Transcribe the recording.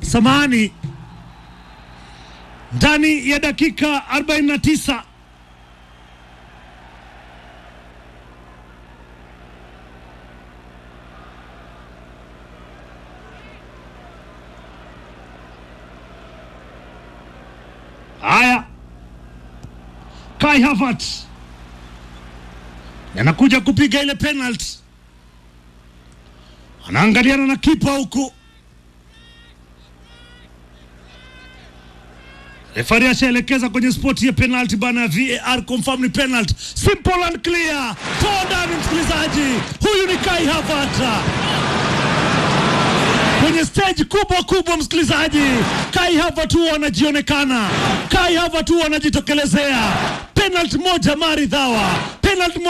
samani ndani ya dakika 49 haya Kai Havertz anakuja kupiga ile penalty, anaangaliana na kipa huku. Refari ashaelekeza kwenye spoti ya penalty bana ya VAR confirm ni penalty. Simple and clear. Toa ndani msikilizaji. Huyu ni Kai Havertz. Kwenye stage kubwa kubwa msikilizaji. Kai Havertz huwa anajionekana. Kai Havertz huwa anajitokelezea. Penalty moja maridhawa. Penalty moja